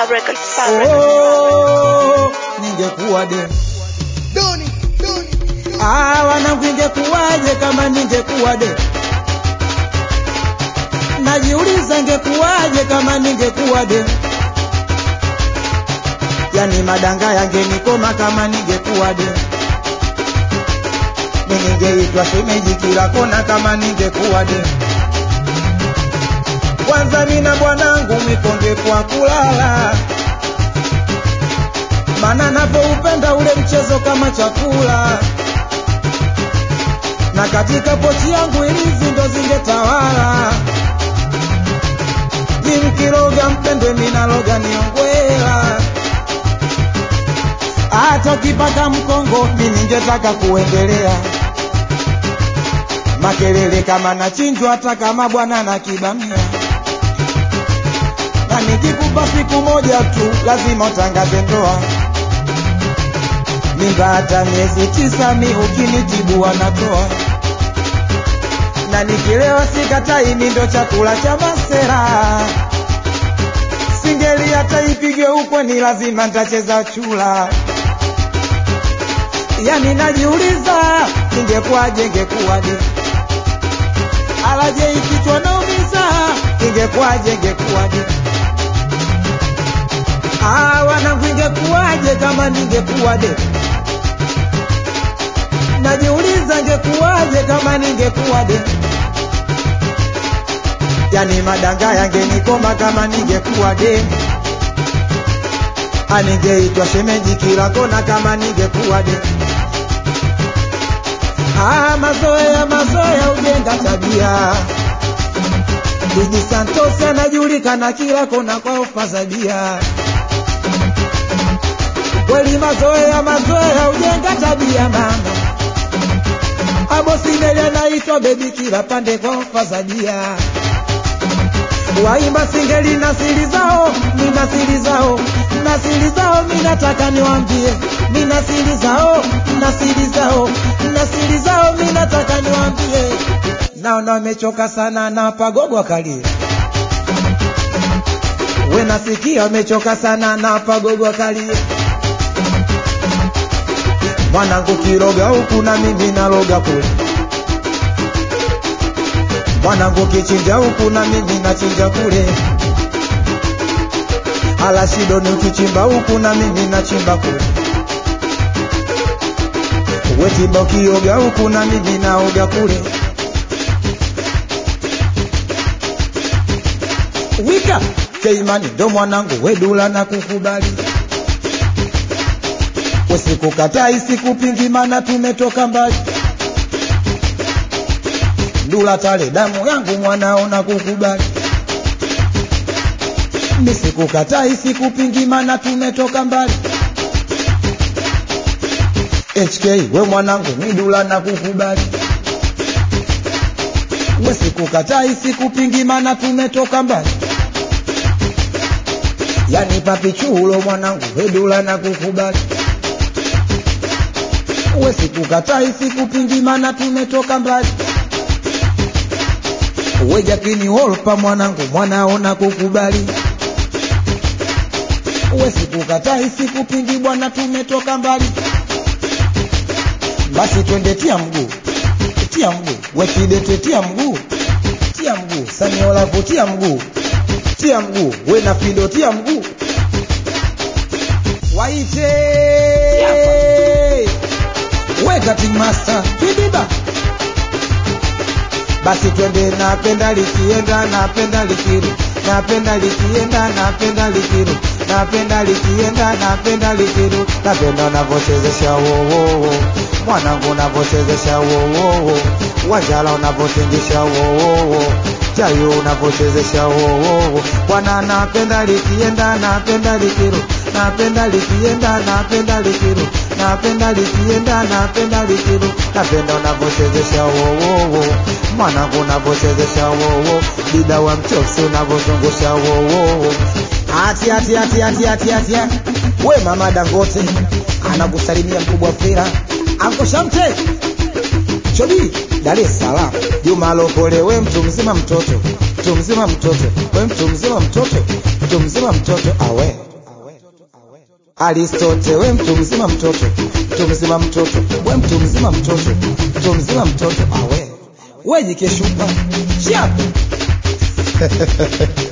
Star Records, Star Records. Oh, ningekuwa de Ah, wanangu ingekuwaje kama ningekuwa de najiuliza ingekuwaje kama ningekuwa de yani madanga yangenikoma kama ningekuwa de ningeitwa shemeji kila kona kama ningekuwa de kwanza mina bwanangu mikongekwa kulala mana napoupenda ule mchezo kama chakula na katika pochi yangu ilizi ndo zingetawala nimkiroga mpendwe minaloga niongwela hata ukipata mkongo mi ningetaka kuendelea makelele kama nachinjwa hata kama bwana na kibamia na nikikupa siku moja tu lazima utangaze ndoa mimba hata miezi tisa mi ukinitibu wanatoa na nikilewa sikatai mi ndo chakula cha masera singeli hata ipigwe huko ni lazima ntacheza chula yani najiuliza ingekuwaje ingekuwaje alaje ikichwa naumiza ingekuwaje ingekuwaje Ah, wanangu ingekuwaje kama ningekuwa de najiuliza ingekuwaje kama ningekuwa de yani madanga yangenikoma kama ningekuwa de aningeitwa shemeji kila kona kama ningekuwa de Ah, mazoea mazoea ujenga tabia Didi Santos anajulikana kila kona kwa ofa za bia kweli mazoea mazoea ujenga tabia mama abosineli anaitwa bebi kila pande kwa ofa za bia waimba singeli na siri zao nina siri zao na siri zao minataka niwambie nina siri zao na siri zao na siri zao minataka niwambie naona wamechoka sana na pagogo akalie we nasikia wamechoka sana na pagogo akalie mwanangu kiroga huku na mimi naroga kule mwanangu kichinja huku na mimi nachinja kule alashidoni ukichimba huku na mimi nachimba kule wetimba ukioga huku na mimi naoga kule wika keimani ndo mwanangu wedula na kukubali usikukatai sikupingi mana tumetoka mbali ndula tale damu yangu mwanao na kukubali nisikukatai sikupingi mana tumetoka mbali HK we mwanangu midula na kukubali we sikukatai sikupingi mana tumetoka mbali yani papichulo mwanangu wedula na kukubali we sikukatai sikupingi mana tumetoka mbali we jakini holpa mwanangu mwanaona kukubali we sikukatai sikupingi bwana tumetoka mbali basi twende tia mguu tia mguu we kidete tia mguu tia mguu samiolavu tia mguu tia mguu we na fido tia mguu waite we cutting master kibiba basi twende napenda likienda napenda likiru napenda likienda napenda likiru napenda likienda napenda likiru napenda unavyochezesha wowowo mwanangu unavyochezesha wowowo wanjala unavyotingisha wowowo chayo unavyochezesha wowowo bwana napenda likienda napenda likiru napenda likienda napenda likiru napenda likienda napenda likiru napenda unavyochezesha wowowo mwanangu unavyochezesha wowo dida wa mchosi unavyozungusha wowowo ati ati ati ati ati ati we mama dangote anakusalimia mkubwa fira anko shamte chobi dar es salaam juma lokole we mtu mzima mtoto mtu mzima mtoto we mtu mzima mtoto mtu mzima mtoto awe Aristote, we mtu mzima mtoto, mtu mzima mtoto, we mtu mzima mtoto, mtu mzima mtoto, awe we jikeshupa chapu